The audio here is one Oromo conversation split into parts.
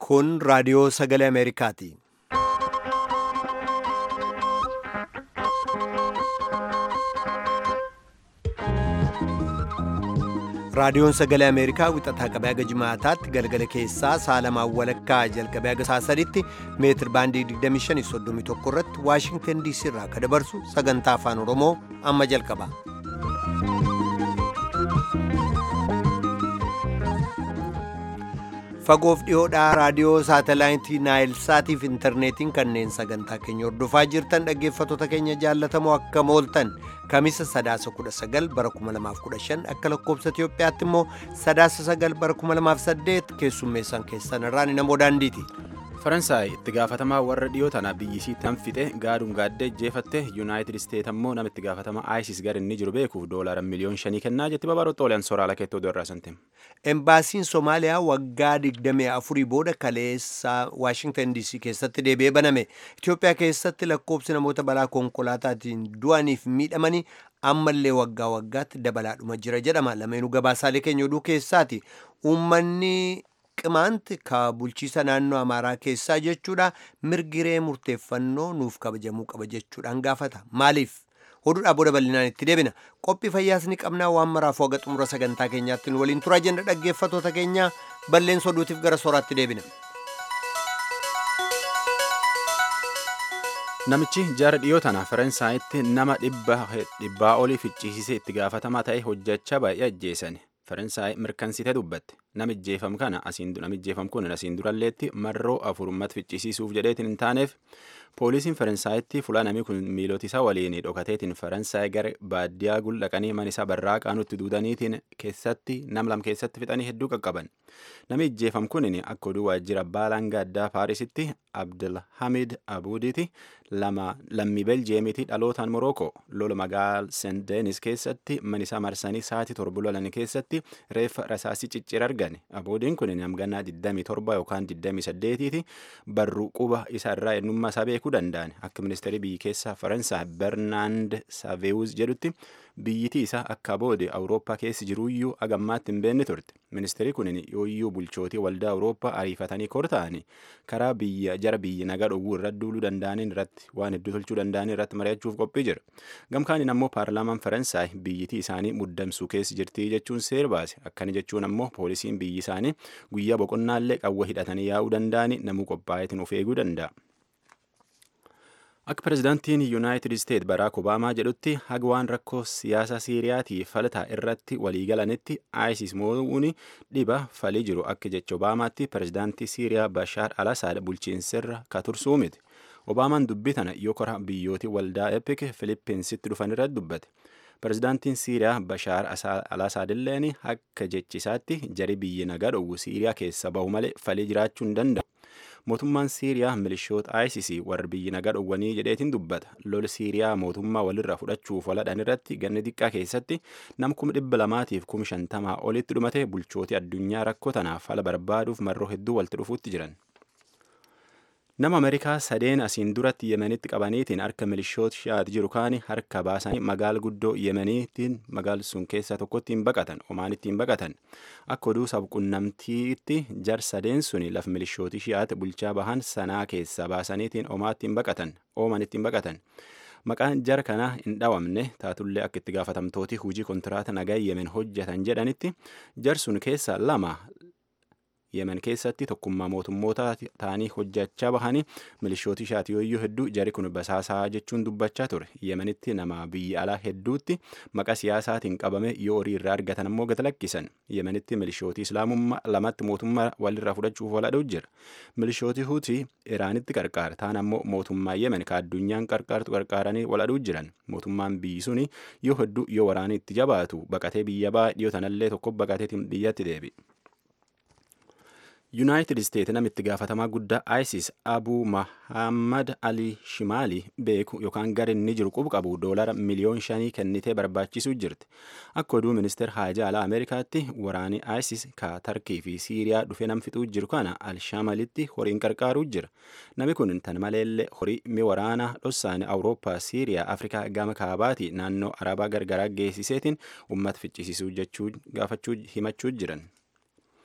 Kun raadiyoo sagalee Ameerikaati. Raadiyoon sagalee Ameerikaa wixataa qabee haga jimaataatti galgala keessaa saalamaan walakkaa jalqabee haga saa sadiitti meetir baandii 2531 irratti Waashingtan DC irraa akka dabarsu sagantaa afaan Oromoo amma jalqaba. Fagoof dhiyoodhaa raadiyoo saatalaayitii Naayil Saatiif intarneetiin kanneen sagantaa keenya hordofaa jirtan dhaggeeffattoota keenya jaallatamoo akka mooltan kamisa sadaasa 19 bara 2015 akka lakkoobsa Itiyoophiyaatti immoo sadaasa 9 bara 2008 keessummeessan keessan irraan namoo daandiiti. faransaay itti gaafatamaa warra dhiyoo tana biyyisiitti nan fixe gaaduun gaaddee jeefatte yuunaayitid isteet ammoo nama itti gaafatamaa aayisis gara inni jiru beekuuf doolaara miliyoon shanii kennaa jetti babaroota oliyaan soraala keettoo dorraa santim. Embaasiin Somaaliyaa waggaa 24 booda kaleessa Waashingtan DC keessatti deebi'ee baname. Itoophiyaa keessatti lakkoobsi namoota balaa konkolaataatiin du'aniif miidhamanii ammallee waggaa waggaatti dabalaadhuma jira jedhama. Lameenuu gabaasaalee keenya oduu keessaati. Uummanni qimaanti ka bulchiisa naannoo Amaaraa keessaa jechuudha mirgiree murteeffannoo nuuf kabajamuu qaba jechuudhaan gaafata. Maaliif? Oduudhaa booda bal'inaan itti deebina. Qophii fayyaas ni qabnaa waan maraaf haga xumura sagantaa keenyaatti nu waliin turaa jenna dhaggeeffattoota keenya balleessa oduutiif gara sooraatti deebina. Namichi jara dhiyoo tana Faransaayitti nama dhibbaa olii ficcisiisee itti gaafatamaa ta'e hojjechaa baay'ee ajjeesan. Faransaay mirkansitee dubbatte. Namijjeefam kana namijjeefam kun asiin duralleetti marroo afurummat ficcisiisuuf jedheetiin hin taaneef poolisiin Faransaayitti fuula namni kun miilota isaa waliin dhokateetiin Faransaay gara baadiyyaa guldhaqanii mana isaa barraaqaa nutti duudaniitiin keessatti nam lam keessatti fixanii hedduu qaqqaban. Nami ijjeefam kun akka oduu waajjira baalaan gaaddaa Paarisitti Abdulhamid Abuudiiti lama lammii Beljeemiiti dhalootaan Morookoo lola magaal Seent Deenis keessatti mana isaa marsanii sa'aatii torba lolan keessatti reeffa rasaasii ciccira argan. Abuudiin kun namgannaa 27 yookaan 28ti barruu quba isaa irraa eenyummaa isaa beekuu danda'an akka ministeerri biyyi keessaa Faransaay Bernaand Saveewuz jedhutti biyyitii isaa akka boode awurooppaa keessi jiruuyyuu agammaatti hin beekne turte ministeerri kun yooyyuu bulchootii waldaa awurooppaa ariifatanii kor ta'anii karaa biyya jara biyyi nagaa dhowwuu irratti duuluu danda'aniin irratti waan hedduu tolchuu danda'anii irratti mari'achuuf qophii jira gamkaaniin ammoo paarlaamaan faransaay biyyitii isaanii muddamsuu keessi jirtii jechuun seer baase akkana jechuun ammoo poolisiin biyyi isaanii guyyaa boqonnaallee qawwa hidhatanii yaa'uu danda'anii namuu qophaa'eetiin of eeguu danda'a. Akka pirezidaantiin Yuunaayitid Isteet Baraak Obaamaa jedhutti haga waan rakkoo siyaasa Siiriyaatii faltaa irratti waliigalanitti ISIS mo'uun dhiba falii jiru akka jecha Obaamaatti pirezidaantii Siiriyaa Bashaar al-Asaad bulchiinsarra ka tursuu miti. Obaamaan dubbii tana yoo kora biyyootii waldaa Epik Filippinsitti dhufan irratti dubbate. Pirezidaantiin Siiriyaa Bashaar al-Asaad illeen akka jechisaatti jari biyyi nagaa dhowwu Siiriyaa keessa bahu malee falii jiraachuu hin danda'u. mootummaan siiriyaa milishoota ISIS warra biyyi nagaa dhowwanii jedheetiin dubbata lola siiriyaa mootummaa walirraa fudhachuuf waladhan irratti ganni xiqqaa keessatti nam kuma dhibba lamaatiif kuma shantamaa olitti dhumate bulchootii addunyaa rakkoo tanaaf fala barbaaduuf marroo hedduu walitti dhufuutti jiran. Nama Ameerikaa sadeen asiin duratti Yemenitti qabaniitiin harka milishoota shi'aati jiru kaani harka baasanii magaala guddoo Yemeniitiin magaala sun keessaa tokkotti hin baqatan Omaanitti hin baqatan akka oduu sabqunnamtiitti jar sadeen suni laf milishootii shi'aati bulchaa bahan sanaa keessaa baasaniitiin Omaatti hin baqatan Oomanitti hin baqatan. Maqaan jara kanaa hin dhawamne taatullee akka itti gaafatamtooti hujii kontiraata nagaa Yemen hojjetan jedhanitti jar sun keessaa lama yemen keessatti tokkummaa mootummoota ta'anii hojjechaa bahanii milishooti shaatiyooyyuu hedduu jari kun basaasaa jechuun dubbachaa ture yemenitti nama biyya alaa hedduutti maqaa siyaasaatiin qabame yoo horii irraa argatan ammoo gata lakkisan yemenitti milishooti islaamummaa lamatti mootummaa walirraa fudhachuuf waladhuu jira milishooti hutii iraanitti qarqaara taan ammoo mootummaa yemen ka addunyaan qarqaartu qarqaaranii waladhuu jiran mootummaan biyyi suni yoo hedduu yoo waraanii itti jabaatu baqatee biyya baa dhiyoo tanallee tokko baqateetiin biyyatti deebi. yuunaayitid isteet namitti gaafatamaa guddaa isis abuu mahammad alii shimaali beeku yookaan gara inni jiru qubu qabu doolara miliyoon shanii kennitee barbaachisuu jirti akka oduu ministeer haajaa alaa ameerikaatti waraanii isis ka tarkii fi siiriyaa dhufee nam fixuu jiru kana alshamalitti horiin qarqaaruu jira nami kun tan maleellee horii mi waraanaa dhossaani awurooppaa siiriyaa afrikaa gama kaabaati naannoo arabaa gargaraa geessiseetiin ummata ficcisiisuu jechuu gaafachuu himachuu jiran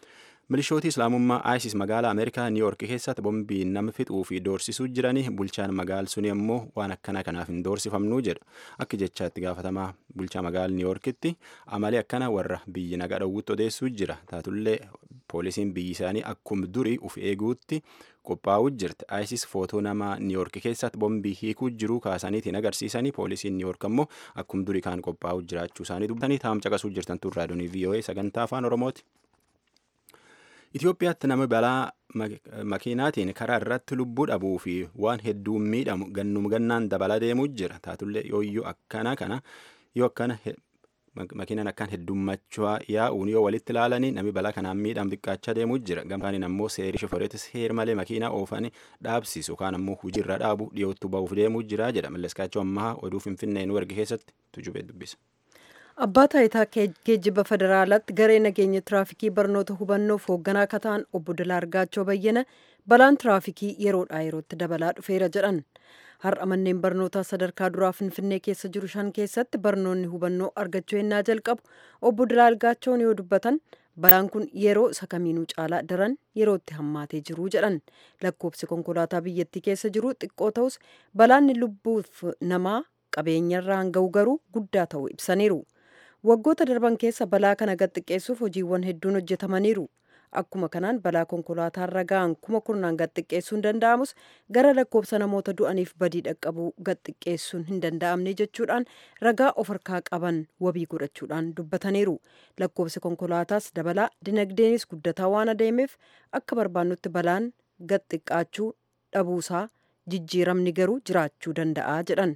milishooti islaamummaa isis magaalaa ameerikaa niiyork keessatti bombii nama fixuu fi doorsisuu jiranii bulchaan magaal suni ammoo waan akkana kanaaf hin doorsifamnuu jedha akka jechaatti gaafatamaa bulchaa magaala niiyorkitti amalee akkana warra biyyi nagaa dhowwutti odeessuu jira taatullee poolisiin biyyi isaanii akkuma durii uf eeguutti qophaa'uu jirti isis footoo nama niiyork keessatti bombii hiikuu jiruu kaasaniitiin agarsiisanii poolisiin niiyork ammoo akkuma durii kaan qophaa'uu jiraachuu isaanii dubbatanii taa'am caqasuu jirtan turraa doonii voa sagantaa afaan oromooti. Itoophiyaatti nama balaa makiinaatiin karaa irratti lubbuu dhabuu fi waan hedduu miidhamu gannum gannaan dabala deemuu jira. Taatullee yooyyuu akkana kana yoo akkana makiinaan akkaan heddummachaa yaa'uun yoo walitti ilaalanii namni balaa kanaan miidhamu xiqqaachaa deemuu jira. Gamtaan ammoo seerii shofooreetis heer malee makiinaa oofanii dhaabsisu kaan ammoo hojiirra dhaabu dhiyootti ba'uuf deemuu jira jedha. Malleskaachoo ammaa oduu Finfinnee nu erge keessatti tujubee dubbisa. Abbaa taayitaa geejjiba federaalaatti garee nageenya tiraafikii barnoota hubannoof hoogganaa akka ta'an obbo Dilaa Argaachoo Bayyana balaan tiraafikii yeroodhaa yerootti dabalaa dhufeera jedhan. Har'a manneen barnootaa sadarkaa duraa Finfinnee keessa jiru shan keessatti barnoonni hubannoo argachuu yennaa jalqabu obbo Dilaa Argaachoon yoo dubbatan balaan kun yeroo isa kamiinuu caalaa daran yerootti hammaatee jiru jedhan. Lakkoobsi konkolaataa biyyattii keessa jiru xiqqoo ta'us balaan lubbuuf namaa qabeenyarraan ga'u garuu guddaa ta'uu ibsaniiru. waggoota darban keessa balaa kana gad xiqqeessuuf hojiiwwan hedduun hojjetamaniiru akkuma kanaan balaa konkolaataa ga'an kuma kurnaan gad xiqqeessuun danda'amus gara lakkoobsa namoota du'aniif badii dhaqqabuu gad xiqqeessuun hin danda'amne jechuudhaan ragaa of harkaa qaban wabii godhachuudhaan dubbataniiru lakkoobsi konkolaataas dabalaa dinagdeenis guddataa waan adeemeef akka barbaannutti balaan gad xiqqaachuu dhabuusaa jijjiiramni garuu jiraachuu danda'a jedhan.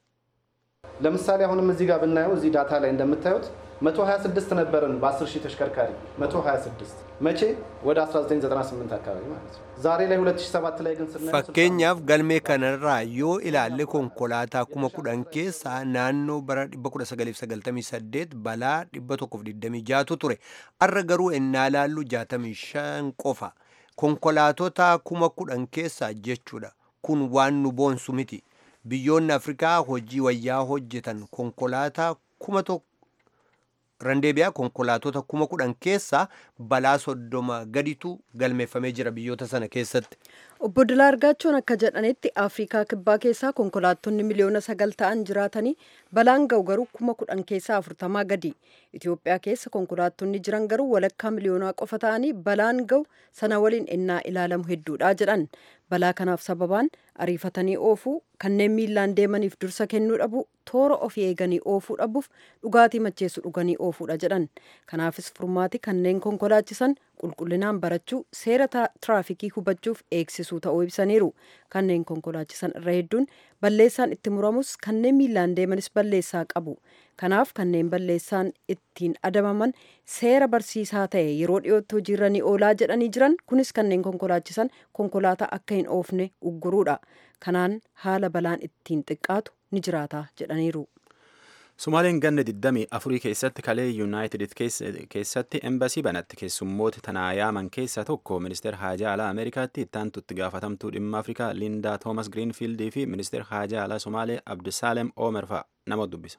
ለምሳሌ አሁንም እዚህ ጋር ብናየው እዚህ ዳታ ላይ እንደምታዩት 126 ነበርን በ10 ሺህ ተሽከርካሪ 126 መቼ ወደ 1998 አካባቢ ማለት ነው ዛሬ ላይ 2007 ላይ ግን ስናየው fakkeenyaaf galmee kanarraa yoo ilaalle konkolaataa kuma kudhan keessaa naannoo bara 1998 balaa 126tu ture arra garuu ennaa laallu 65 qofa konkolaatota kuma kudhan keessaa jechuudha kun waan nu boonsu miti biyyoonni afrikaa hojii wayyaa hojjetan konkolaataa kuma tokko randeebiyaa konkolaatota kuma kudhan keessaa balaa soddoma gaditu galmeeffamee jira biyyoota sana keessatti. Obbo Dilaa Argaachoon akka jedhanitti Afrikaa kibbaa keessaa konkolaattonni miliyoona sagal ta'an jiraatanii balaan ga'u garuu kuma kudhan keessaa afurtamaa gadi. Itoophiyaa keessa konkolaattonni jiran garuu walakkaa miliyoonaa qofa ta'anii balaan ga'u sana waliin ennaa ilaalamu hedduudha jedhan. Balaa kanaaf sababaan ariifatanii oofuu kanneen miillaan deemaniif dursa kennuu dhabu toora ofii eeganii oofuu dhabuuf dhugaatii macheessu dhuganii oofuudha jedhan. Kanaafis furmaati kanneen konkolaachisan qulqullinaan barachuu seera tiraafikii hubachuuf eegsisuu ta'uu ibsaniiru. Kanneen konkolaachisan irra hedduun balleessaan itti muramus kanneen miillaan deemanis balleessaa qabu. Kanaaf kanneen balleessaan ittiin adabaman seera barsiisaa ta'e yeroo dhiyootti hojiirra ni oolaa jedhanii jiran kunis kanneen konkolaachisan konkolaataa akka hin oofne ugguruudha. Kanaan haala balaan ittiin xiqqaatu ni jiraata jedhaniiru. Somaaleen ganna 24 keessatti kalee yuunaayitid keessatti embasii banatti keessummoota tanaa yaaman keessaa tokko ministeera haajaa alaa ameerikaatti ittaantutti gaafatamtuu dhimma afrikaa liindaa toomas giriinfiildii fi ministeera haajaa alaa somaalee abdusaalem oomer fa'a nama dubbisa.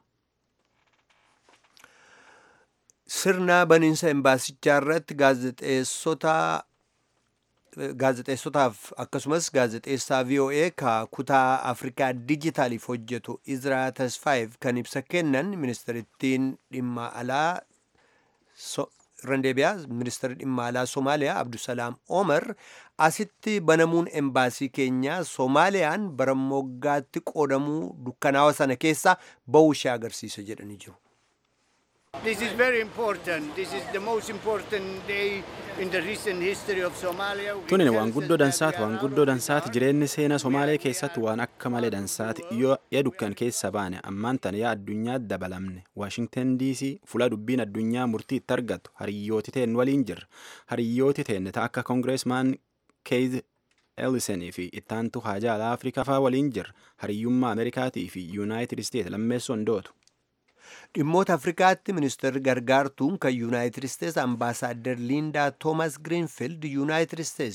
Sirna baniinsa embaasichaa irratti gaazexeessota gaazexeessotaaf akkasumas gaazexeessaa VOA ka kutaa Afrikaa dijitaaliif hojjetu Izraa Tasfaayeef kan ibsa kennan ministerittiin dhimma alaa randeebiyaa ministeerri dhimma alaa Somaaliyaa Abdusalaam Omar asitti banamuun embaasii keenyaa Soomaaliyaan bara moggaatti qoodamuu dukkanaawa sana keessa ba'uu ishee agarsiisa jedhanii jiru. This is very important. This is the most important day in the recent history of Somalia. We Tunin can waan say guddoo that dansaati we are waan out guddoo of the dansaati dark. jireenyi seenaa Somaalee keessatti waan akka malee dansaati yoo yaa dukkan keessa baane ammaan tan yaa addunyaa dabalamne Waashingtan DC fuula dubbiin addunyaa murtii itti argattu hariyyooti teen waliin jirra hariyyooti teen ta akka kongireesmaan Keith Ellison fi ittaantu haajaa alaa Afrikaa faa waliin jirra hariyyummaa Ameerikaatii fi Yuunaayitid Isteet lammeessoon dootu. dhimmoota afrikaatti ministeerri gargaartuun kan yuunaayitid isteets ambaasaaddar liindaa toomas giriinfiild yuunaayitid isteets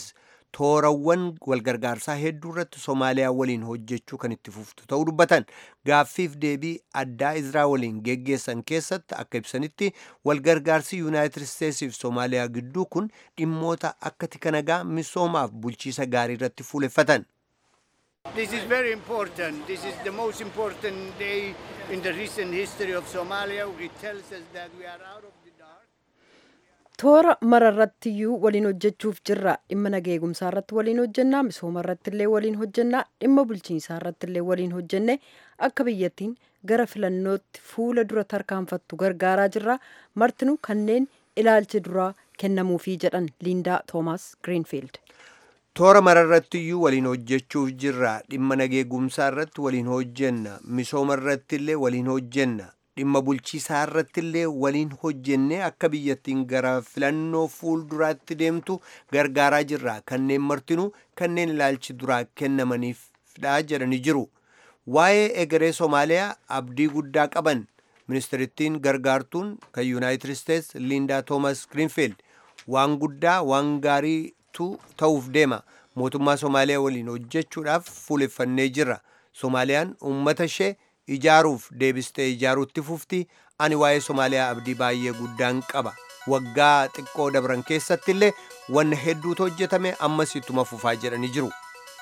toorawwan walgargaarsaa hedduu irratti Somaaliyaa waliin hojjechuu kan itti fuftu ta'uu dubbatan gaaffiif deebii addaa Izraa waliin geggeessan keessatti akka ibsanitti walgargaarsi Yuunaayitid Isteetsiif Somaaliyaa gidduu kun dhimmoota akka tika nagaa misoomaaf bulchiisa gaarii irratti fuuleffatan. This is very important. This is the most important day in the recent history of Somalia. It tells us that we are out of the dark. toora mararrattiyyuu waliin hojjechuuf jirra dhimma nagaa eegumsaa irratti waliin hojjennaa misooma irratti illee waliin hojjennaa dhimma bulchiinsaa irratti illee waliin hojjenne akka biyyattiin gara filannootti fuula dura tarkaanfattu gargaaraa jirra martinuu kanneen ilaalchi duraa kennamuufii jedhan liindaa toomaas giriinfiild. toora mararrattiyyuu waliin hojjechuuf jirra dhimma nagaa eegumsaa irratti waliin hojjenna misooma irratti illee waliin hojjenna dhimma bulchiisaa irratti illee waliin hojjennee akka biyyattiin gara filannoo fuulduraatti deemtu gargaaraa jirra kanneen martinuu kanneen ilaalchi duraa kennamaniifdha jedhanii jiru waa'ee egeree soomaaliyaa abdii guddaa qaban ministeerittiin gargaartuun kan yuunaayitid isteets liindaa toomas giriinfiild waan guddaa waan gaariitu ta'uuf deema mootummaa soomaaliyaa waliin hojjechuudhaaf fuuleffannee jirra soomaaliyaan uummata ishee ijaaruuf deebistee ijaaruutti fufti ani waa'ee somaaliyaa abdii baay'ee guddaan qaba waggaa xiqqoo dabran keessatti illee wanna hedduutu hojjetame ammas ittuma fufaa jedhanii jiru.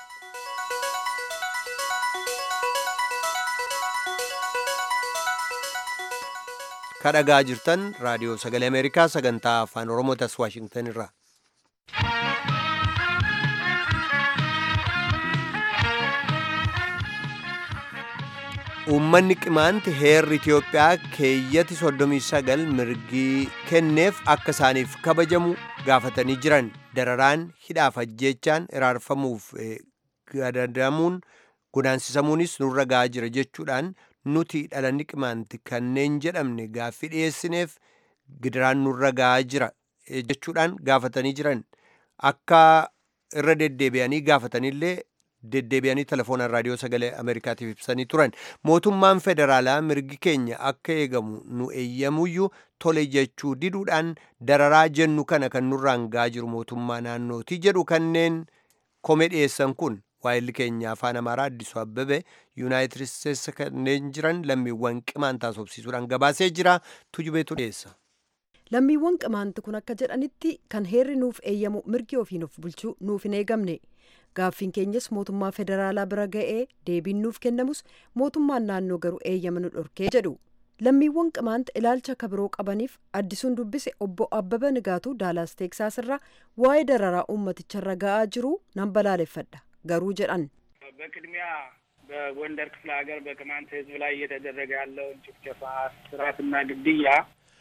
kadhagaa jirtan raadiyoo sagalee ameerikaa sagantaa afaan oromootas waashingtan irraa. uummanni qimaanti heerri Itiyoophiyaa keeyyati 39 mirgii kenneef akka isaaniif kabajamu gaafatanii jiran dararaan hidhaaf ajjeechaan iraarfamuuf gadadamuun godaansisamuunis nurra ga'aa jira jechuudhaan nuti dhalanni qimaanti kanneen jedhamne gaaffii dhiyeessineef gidiraan nurra ga'aa jira jechuudhaan gaafatanii jiran akka irra deddeebi'anii gaafatanillee deddeebi'anii telefoonaan raadiyoo sagalee ameerikaatiif ibsanii turan mootummaan federaalaa mirgi keenya akka eegamu nu eeyyamuyyuu tole jechuu diduudhaan dararaa jennu kana kan nurraan ga'aa jiru mootummaa naannootii jedhu kanneen komee dhiyeessan kun waa'illi keenya afaan amaaraa addisu abbebe yuunaayitid isteetsi kanneen jiran lammiiwwan qimaan taasofsiisuudhaan gabaasee jira tujubeetu dhiyeessa. lammiiwwan qimaanti kun akka jedhanitti kan heerri nuuf eeyyamu mirgi ofiin of bulchuu nuuf hin eegamne gaaffiin keenyas mootummaa federaalaa bira ga'ee deebiin nuuf kennamus mootummaan naannoo garuu eeyyama nu dhorkee jedhu lammiiwwan qimaanti ilaalcha akka biroo qabaniif addisuun dubbise obbo abbaba nigaatuu daalaas teeksaas irraa waa'ee dararaa uummaticharra ga'aa jiru nan balaaleffadha garuu jedhan በቅድሚያ በጎንደር ክፍለ ሀገር በቅማንት ሕዝብ ላይ እየተደረገ ያለውን ጭፍጨፋ፣ ስርዓትና ግድያ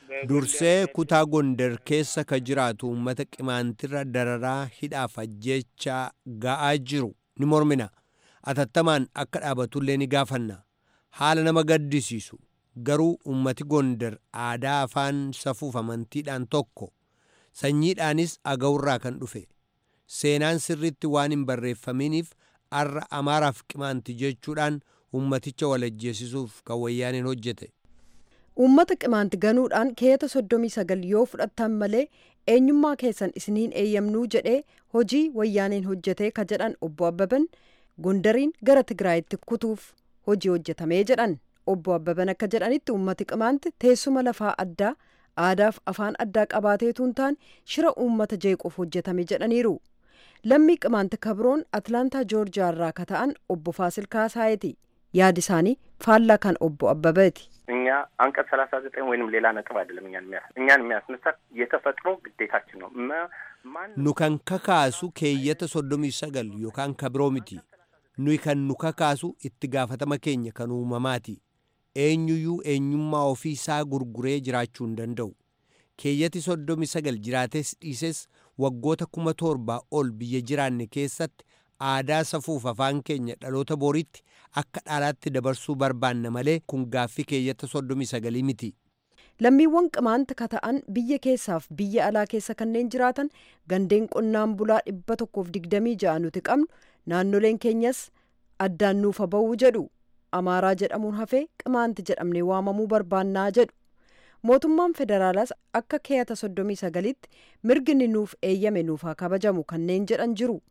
dursee kutaa gondar keessa ka jiraatu uummata qimaantirra dararaa hidhaaf ajjeechaa ga'aa jiru ni mormina atattamaan akka dhaabatullee ni gaafanna haala nama gaddisiisu garuu ummati gondar aadaa afaan safuuf amantiidhaan tokko sanyiidhaanis agawurraa kan dhufe seenaan sirritti waan hin barreeffaminiif arra amaaraaf qimaanti jechuudhaan ummaticha walajjeesisuuf kan wayyaaniin hojjete uummata qimaanti ganuudhaan keeyata soddomii sagal yoo fudhattan malee eenyummaa keessan isiniin eeyyamnuu jedhee hojii wayyaaniin hojjetee ka jedhan obbo Abbaban gondariin gara Tigraayitti kutuuf hojii hojjetamee jedhan obbo Abbaban akka jedhanitti uummati qimaanti teessuma lafaa addaa aadaaf afaan addaa qabaateetuun ta'an shira uummata jeequuf hojjetame jedhaniiru. Lammii qimaanti kabroon Atlaantaa Joorjiyaa irraa ka ta'an obbo Faasil Kaasaayeti yaadi isaanii faallaa kan obbo Abbabeeti. እኛ አንቀጽ ሰላሳ ዘጠኝ ወይንም ሌላ ነጥብ አይደለም እኛን የሚያስ እኛን የሚያስነሳት የተፈጥሮ ግዴታችን ነው። ማን nu kan kakaasu keeyyata soddomii sagal yookaan kabiroo miti nuyi kan nu kakaasu itti gaafatama keenya kan uumamaati eenyuyyuu eenyummaa ofii isaa gurguree jiraachuu hin danda'u keeyyati soddomii sagal jiraates dhiises waggoota kuma torbaa ol biyya jiraanne keessatti aadaa safuuf afaan keenya dhaloota boriitti akka dhaalaatti dabarsuu barbaanna malee kun gaaffii keeyyata soddomii sagalii miti. lammiiwwan qimaanta ka ta'an biyya keessaaf biyya alaa keessa kanneen jiraatan gandeen qonnaan bulaa dhibba tokkoof digdamii ja'a nuti qabnu naannoleen keenyas addaan nuufa ba'uu jedhu amaaraa jedhamuun hafee qimaanti jedhamnee waamamuu barbaannaa jedhu mootummaan federaalaas akka keeyata soddomii sagalitti mirgi nuuf eeyyame nuuf haa kabajamu kanneen jedhan jiru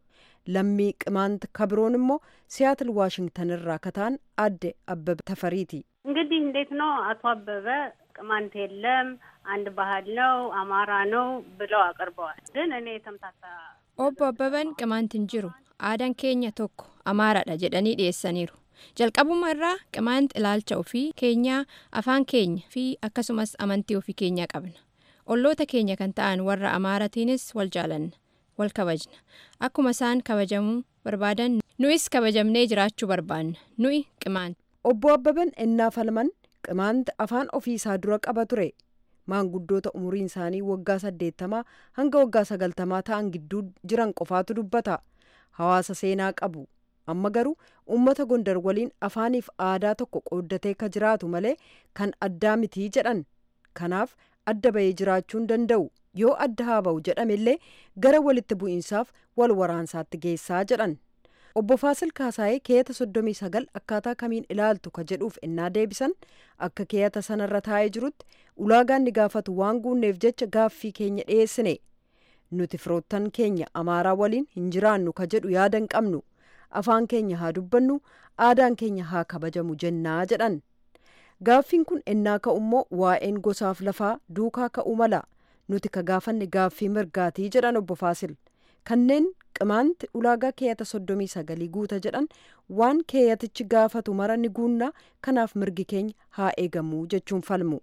lammii qimaant kabiroon immoo siyaatil waashingtan irraa kataan adde abbebe tafariiti እንግዲህ እንዴት ነው አቶ አበበ ቅማንት የለም አንድ ባህል ነው አማራ ነው ብለው አቅርበዋል። ግን እኔ የተምታታ obbo Abbaban qimaanti hin jiru aadaan keenya tokko amaaraadha jedhanii dhiyeessaniiru jalqabuma irraa qimaanti ilaalcha ofii keenyaa afaan keenya fi akkasumas amantii ofii keenyaa qabna olloota keenya kan ta'an warra amaaratiinis wal jaalanna wal kabajna akkuma isaan kabajamuu barbaadan nu'is kabajamnee jiraachuu barbaanna nu'i qimaanti. obbo abbaban ennaa falman qimaanti afaan ofii isaa dura qaba ture maanguddoota umuriin isaanii waggaa saddeettamaa hanga waggaa sagaltamaa ta'an gidduu jiran qofaatu dubbata hawaasa seenaa qabu amma garuu ummata gondar waliin afaaniif aadaa tokko qooddatee ka jiraatu malee kan addaa mitii jedhan kanaaf adda bahee jiraachuu hin danda'u yoo adda haa ba'u jedhamellee gara walitti bu'iinsaaf wal waraansaatti geessaa jedhan obbo Faasil Kaasaayee keeyata soddomii sagal akkaataa kamiin ilaaltu ka jedhuuf ennaa deebisan akka keeyata sanarra taa'ee jirutti ulaagaan ni gaafatu waan guunneef jecha gaaffii keenya dhiyeessine nuti firoottan keenya amaaraa waliin hin jiraannu ka jedhu yaada hin qabnu afaan keenya haa dubbannu aadaan keenya haa kabajamu jennaa jedhan gaaffiin kun ennaa ka'ummoo waa'een gosaaf lafaa duukaa ka'uu mala nuti ka gaafanne gaaffii mirgaatii jedhan obbo Faasil kanneen qimaanti ulaagaa keeyata soddomii sagalii guuta jedhan waan keeyatichi gaafatu mara ni guunnaa kanaaf mirgi keenya haa eegamuu jechuun falmu.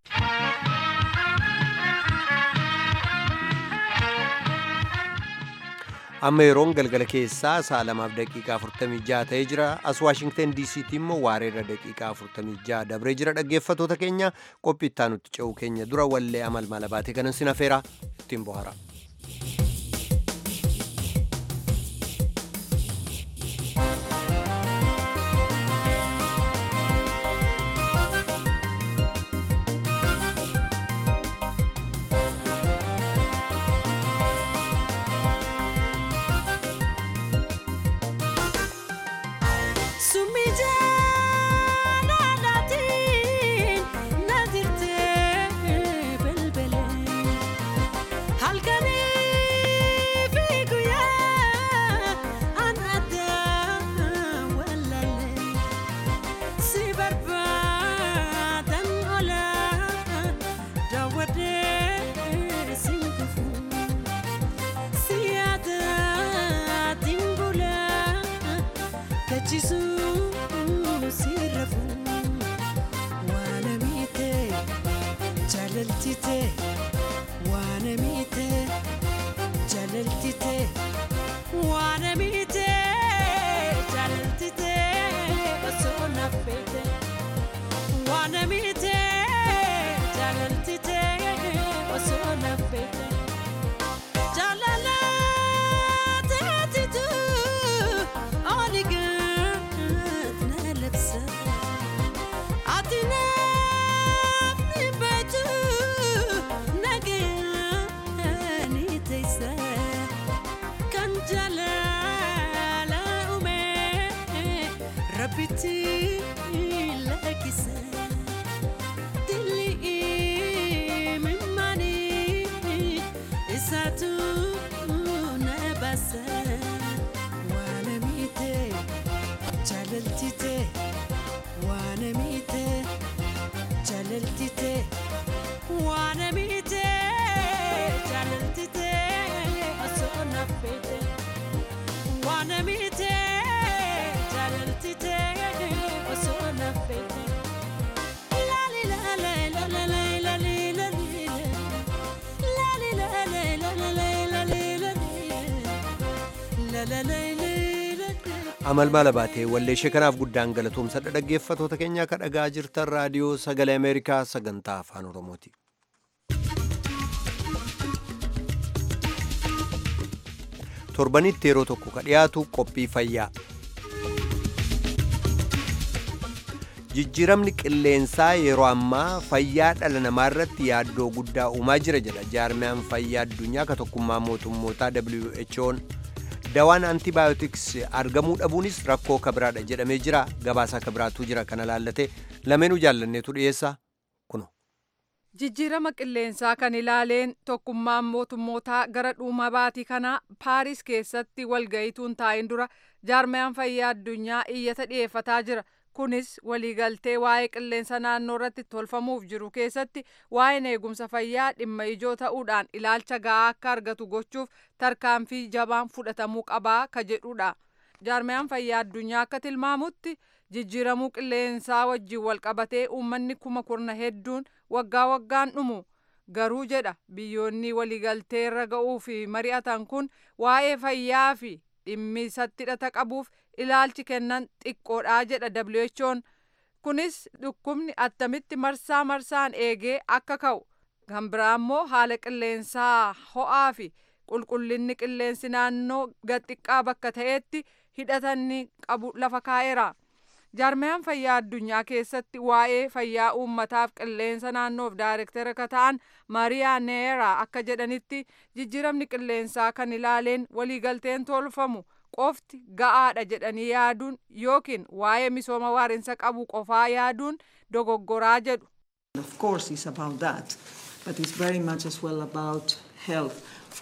amma yeroon galgala keessaa sa'a lamaaf daqiiqaa 46 ta'ee jira as waashingtan diisiitti immoo waareerra daqiiqaa 46 dabree jira dhaggeeffatoota keenya qophii itti aanutti ce'uu keenya dura wallee amal mala baatee kanan sin afeera ittiin bohara. amal maala baatee walleeshee kanaaf guddaan galatoomsadha dhaggeeffatoota keenyaa ka dhagaa jirtan raadiyoo sagalee ameerikaa sagantaa afaan oromooti. torbanitti yeroo tokko ka dhiyaatu qophii fayyaa. jijjiiramni qilleensaa yeroo ammaa fayyaa dhala namaa irratti yaaddoo guddaa uumaa jira jedha jaarmiyaan fayyaa addunyaa ka tokkummaa mootummootaa who'n dawaan antibaayotiks argamuu dhabuunis rakkoo kabiraadha jedhamee jira gabaasaa kabiraatu jira kana laallate lameenuu jaallanneetu dhiyeessa kuno. jijjiirama qilleensaa kan ilaaleen tokkummaan mootummootaa gara dhuma baatii kanaa paaris keessatti walga'ituun taa'in dura jaarmayaan fayyaa addunyaa iyyata dhiyeeffataa jira kunis waliigaltee waa'ee qilleensa naannoo irratti tolfamuuf jiru keessatti waa'een eegumsa fayyaa dhimma ijoo ta'uudhaan ilaalcha ga'aa akka argatu gochuuf tarkaanfii jabaan fudhatamuu qabaa ka jedhudha jaarmayaan fayyaa addunyaa akka tilmaamutti jijjiiramuu qilleensaa wajjin walqabatee uummanni kuma kurna hedduun waggaa waggaan dhumu garuu jedha biyyoonni waliigaltee irra ga'uu fi mari'atan kun waa'ee fayyaa fi dhimmi isatti hidhata qabuuf ilaalchi kennan xiqqoodhaa jedha WHO'n kunis dhukkubni attamitti marsaa marsaan eegee akka ka'u kan biraa immoo haala qilleensaa ho'aa fi qulqullinni qilleensi naannoo gaxiqqaa bakka ta'etti hidhatanni qabu lafa kaa'eera. jaarmayaan fayyaa addunyaa keessatti waa'ee fayyaa uummataaf qilleensa naannoof daayirektara ka ta'an maariyaa neera akka jedhanitti jijjiiramni qilleensaa kan ilaaleen waliigalteen tolfamu qofti ga'aadha jedhanii yaaduun yookiin waa'ee misooma waarinsa qabu qofaa yaaduun dogoggoraa jedhu. Of course it's about that, but it's very much as well about health.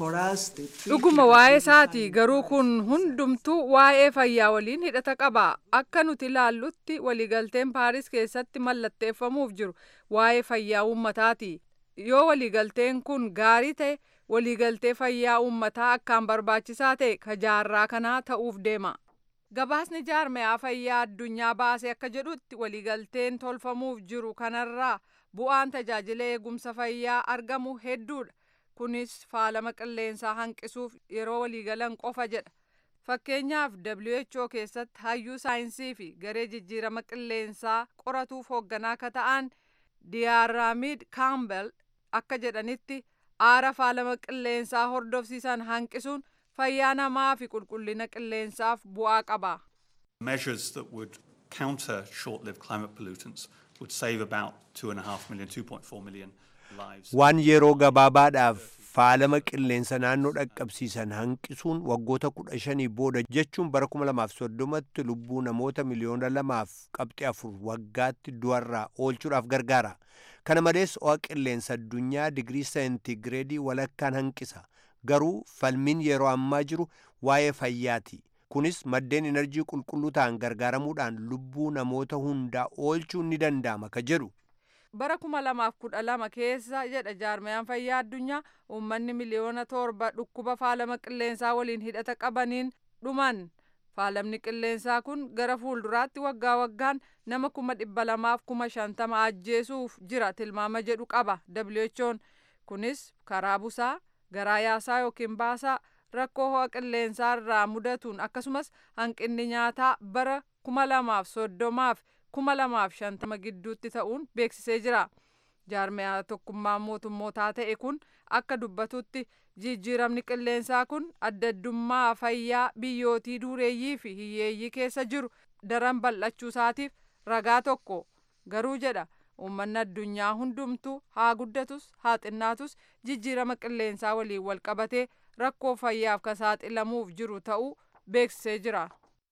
dhuguma waa'ee isaati garuu kun hundumtuu waa'ee fayyaa waliin hidhata qaba akka nuti ilaallutti waliigalteen paaris keessatti mallatteeffamuuf jiru waa'ee fayyaa uummataati yoo waliigalteen kun gaarii ta'e waliigaltee fayyaa uummataa akkaan barbaachisaa ta'e ka jaarraa kanaa ta'uuf deema gabaasni jaarmayaa fayyaa addunyaa baase akka jedhutti waliigalteen tolfamuuf jiru kanarraa bu'aan tajaajila eegumsa fayyaa argamu hedduudha kunis faalama qilleensaa hanqisuuf yeroo waliigalan qofa jedha fakkeenyaaf who keessatti hayyuu saayinsii fi garee jijjiirama qilleensaa qoratuuf hoogganaa ka ta'an diyaaraamid kaambel akka jedhanitti aara faalama qilleensaa hordofsiisan hanqisuun fayyaa namaa fi qulqullina qilleensaaf bu'aa qaba. Measures that would counter short-lived climate pollutants would save about 2.5 million, 2.4 million waan yeroo gabaabaadhaaf faalama qilleensa naannoo dhaqqabsiisan hanqisuun waggoota kudha shanii booda jechuun bara kuma lamaaf soddomatti lubbuu namoota miliyoona lamaaf qabxii afur waggaatti du'arraa oolchuudhaaf gargaara kana malees ho'a qilleensa addunyaa digirii seentigireedii walakkaan hanqisa garuu falmiin yeroo ammaa jiru waa'ee fayyaati kunis maddeen enerjii qulqulluu ta'an gargaaramuudhaan lubbuu namoota hundaa oolchuun ni danda'ama ka jedhu bara kuma lamaaf kudha lama keessa jedha jaarmayaan fayyaa addunyaa uummanni miliyoona torba dhukkuba faalama qilleensaa waliin hidhata qabaniin dhuman faalamni qilleensaa kun gara fuulduraatti waggaa waggaan nama kuma dhibba lamaaf kuma shantama ajjeesuuf jira tilmaama jedhu qaba who'n kunis karaa busaa garaa yaasaa yookiin baasaa rakkoo ho'a qilleensaa irraa mudatuun akkasumas hanqinni nyaataa bara kuma lamaaf soddomaaf kuma lamaaf shantama gidduutti ta'uun beeksisee jira jaarmayaa tokkummaa mootummootaa ta'e kun akka dubbatutti jijjiiramni qilleensaa kun addaddummaa fayyaa biyyootii dureeyyii fi hiyyeeyyii keessa jiru daran bal'achuu isaatiif ragaa tokko garuu jedha uummanni addunyaa hundumtuu haa guddatus haa xinnaatus jijjiirama qilleensaa waliin wal qabatee rakkoo fayyaaf kan saaxilamuuf jiru ta'uu beeksisee jira.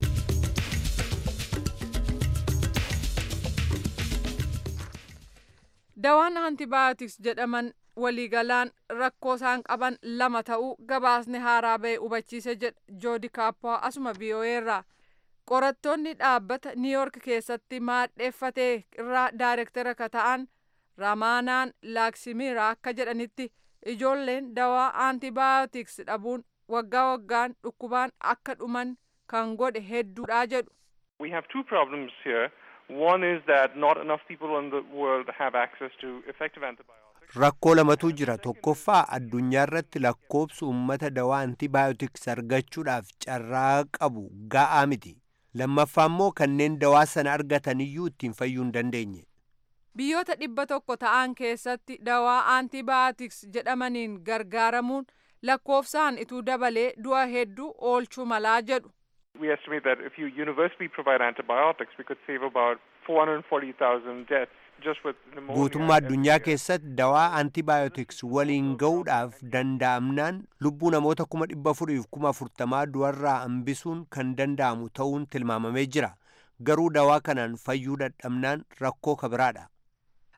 dawaan antibaayotiks jedhaman waliigalaan rakkoo isaan qaban lama ta'uu gabaasni haaraa ba'e hubachiise jedha joodi kaappaa asuma biyoo'eerraa qorattoonni dhaabbata niiyork keessatti maadheeffatee irraa daayirektara ka ta'an ramaanaan laaksimiraa akka jedhanitti ijoolleen dawaa antibaayotiks dhabuun waggaa waggaan dhukkubaan akka dhuman kan godhe hedduudha jedhu. We have two problems here. One is that not enough people in the world have access to effective antibiotics. Rakkoo lamatu jira tokkoffaa addunyaa irratti lakkoobsi uummata dawaa antibaayotiks argachuudhaaf carraa qabu ga'aa miti. Lammaffaa immoo kanneen dawaa sana argataniyyuu ittiin fayyuu hin dandeenye. Biyyoota dhibba tokko ta'an keessatti dawaa antibaayotiks jedhamaniin gargaaramuun lakkoofsaan ituu dabalee du'a hedduu oolchuu malaa jedhu. We estimate that if you universally provide antibiotics, we could save about 440,000 deaths just with pneumonia. Guutummaa addunyaa keessatti dawaa antibaayotiks waliin ga'uudhaaf danda'amnaan lubbuu namoota kuma dhibba afuriif kuma afurtamaa du'arraa hambisuun kan danda'amu ta'uun tilmaamamee jira. Garuu dawaa kanaan fayyuu dadhabnaan rakkoo kabiraadha.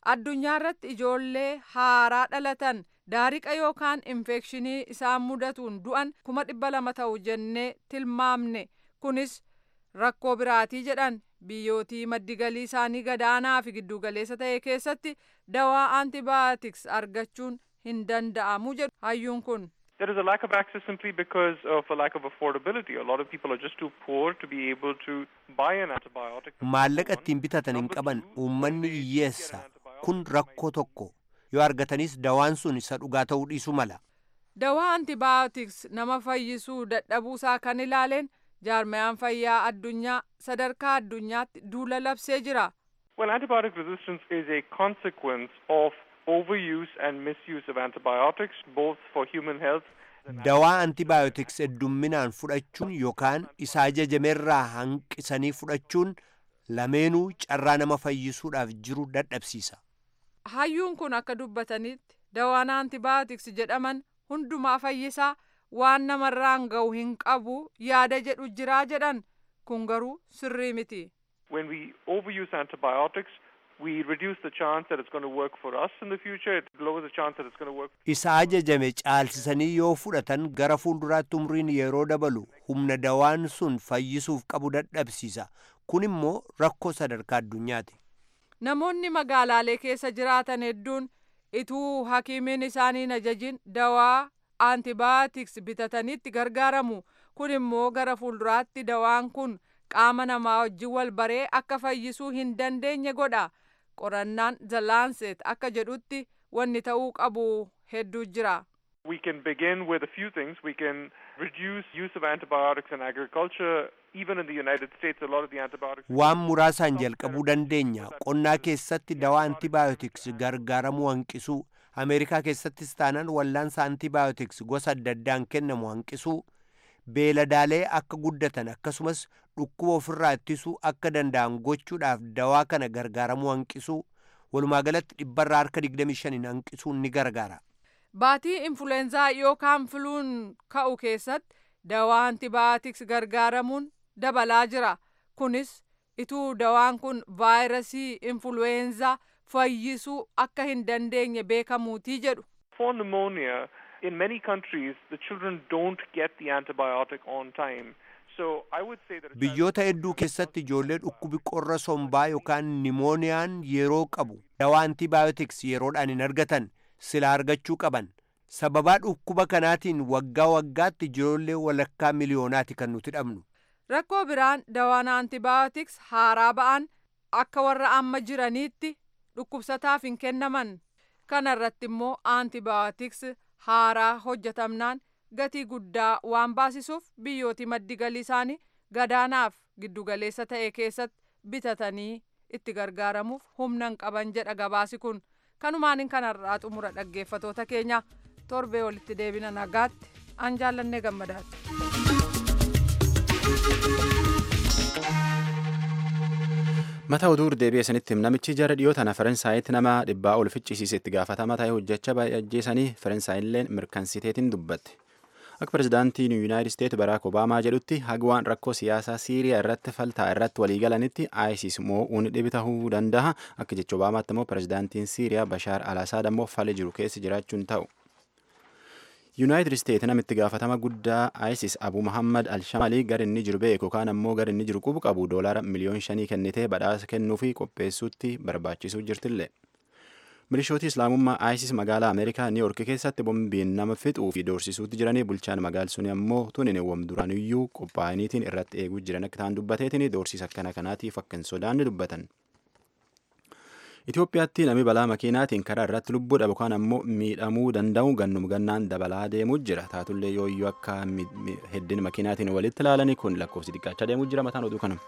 addunyaa irratti ijoollee haaraa dhalatan daariqa yookaan infekshinii isaan mudatuun du'an kuma dhibba lama ta'u jennee tilmaamne kunis rakkoo biraatii jedhan biyyootii maddi galii isaanii gadaanaa fi giddugaleessa ta'e keessatti dawaa antibiotics argachuun hin danda'amu jedhu hayyuun kun. There is a lack of access simply because of a lack of affordability. A lot of people are just too poor to be able to buy an antibiotic. Maallaqa ittiin bitatan hin qaban uummanni hiyyeessa kun rakkoo tokko yoo argatanis dawaan sun isa dhugaa ta'uu dhiisuu mala. Dawaa antibiotics nama fayyisuu dadhabuusaa kan ilaaleen jaarmayaan fayyaa addunyaa sadarkaa addunyaatti duula labsee jira. Well, antibiotic resistance is a consequence of overuse and misuse of antibiotics, both for human health. Dawaa antibiotics heddumminaan fudhachuun yookaan isa ajajamerraa hanqisanii fudhachuun lameenuu carraa nama fayyisuudhaaf jiru dadhabsiisa. Hayyuun kun akka dubbatanitti dawaan antibiotics jedhaman hundumaa fayyisaa waan namarraan ga'u hin qabu yaada jedhu jiraa jedhan kun garuu sirrii miti. When we overuse antibiotics, we reduce the chance that it's going to work for us in the future. It lowers the chance that it's going to work. Isa ajajame caalsisanii yoo fudhatan gara fuulduraatti umriin yeroo dabalu humna dawaan sun fayyisuuf qabu dadhabsiisa. Kun immoo rakkoo sadarkaa addunyaati. Namoonni magaalaalee keessa jiraatan hedduun ituu hakiimiin isaanii hin ajajin dawaa antibiotics bitatanitti gargaaramu. Kun immoo gara fuulduraatti dawaan kun qaama namaa wajjin wal baree akka fayyisuu hin dandeenye godha. Qorannaan The Lancet akka jedhutti wanni ta'uu qabu hedduu jira. We can begin with a few things. We can reduce use of antibiotics in agriculture. Even in the United States, a lot of the antibiotics. Waan muraasaan jalqabuu dandeenya. Qonnaa keessatti dawaa antibiotics gargaaramuu hanqisuu. Ameerikaa keessattis taanaan wallaansa antibiotics gosa adda addaan kennamu hanqisuu. Beeladaalee akka guddatan akkasumas dhukkuba ofirraa ittisuu akka danda'an gochuudhaaf dawaa kana gargaaramuu hanqisuu. Walumaa galatti dhibbarraa harka 25 hanqisuun ni gargaara. Baatii influenzaa yookaan filuun ka'u keessatti dawaa antibiotics gargaaramuun dabalaa jira. Kunis ituu dawaan kun vaayirasii influenzaa fayyisuu akka hin dandeenye beekamuutii jedhu. For pneumonia, in many countries, the children don't get the antibiotic on time. So I would say that Biyyoota hedduu keessatti ijoollee dhukkubi qorra sombaa yookaan nimooniyaan yeroo qabu dawaa antibiotics yeroodhaan hin argatan sila argachuu qaban. Sababaa dhukkuba kanaatiin waggaa waggaatti ijoollee walakkaa miliyoonaati kan nuti dhabnu. Rakkoo biraan dawaan antibiotics haaraa ba'an akka warra amma jiraniitti dhukkubsataaf hin kennaman. Kana irratti immoo antibiotics haaraa hojjetamnaan gatii guddaa waan baasisuuf biyyooti maddi galii isaanii gadaanaaf giddugaleessa ta'e keessatti bitatanii itti gargaaramuuf humna hin qaban jedha gabaasi kun. Kanumaan kanarraa xumura dhaggeeffatoota keenya torbee walitti deebina nagaatti an jaallannee gammadaati. Mata oduu deebi'ee sanitti namichi jara dhiyoo tana Faransaayiti nama dhibbaa ol ficcisiise itti gaafatama ta'e hojjechaa baay'ee ajjeesanii Faransaayilleen mirkansiteetiin dubbatte. Akka pirezidaantiin Yuunaayitid Isteet Baraak Obaamaa jedhutti hagwaan rakkoo siyaasaa Siiriyaa irratti faltaa irratti waliigalanitti ISIS moo'uun dhibi tahuu danda'a. Akka jecha Obaamaatti immoo pirezidaantiin Siiriyaa Bashaar Al-Asaad ammoo fala jiru keessa jiraachuun ta'u. Yuunaayitid Isteet namitti gaafatama guddaa ISIS Abu Muhammad Al-Shamalii gara inni jiru beeku yookaan ammoo gara inni jiru qubu qabu doolaara miliyoon shanii kennitee badhaasa kennuu fi qopheessuutti barbaachisuu jirtillee. Milishooti Islaamummaa ISIS magaalaa Ameerikaa Niiyork keessatti bombiin nama fixuu fi doorsisuutti jiranii bulchaan magaal suni ammoo tunin wam duraaniyyuu qophaa'aniitiin irratti eeguu jiran akka ta'an dubbateetiin doorsiisa akkana kanaatiif akka hin sodaanne dubbatan. Itoophiyaatti namni balaa makiinaatiin karaa irratti lubbuu dhabu kan ammoo miidhamuu danda'u gannum gannaan dabalaa deemuu jira. Taatullee yooyyuu akka heddin makiinaatiin walitti ilaalanii kun lakkoofsi xiqqaachaa deemuu jira mataan oduu kanuma.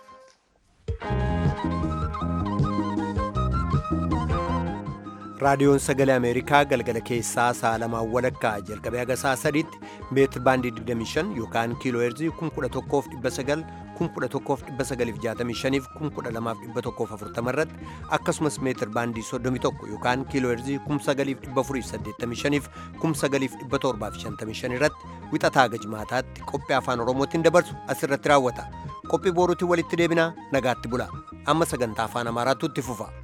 raadiyoon sagalee ameerikaa galgala keessaa sa'a lamaan walakkaa jalqabee haga sa'a sadiitti meetir baandii 25 yookaan kiiloo heerzii 11,900 11,965 11,240 irratti akkasumas meetir baandii 31 yookaan kiiloo heerzii 9,485 9,755 irratti wixataa gajmaataatti qophii afaan oromootiin dabarsu asirratti raawwata qophii booruutiin walitti deebinaa nagaatti bula amma sagantaa afaan amaaraatu itti fufa.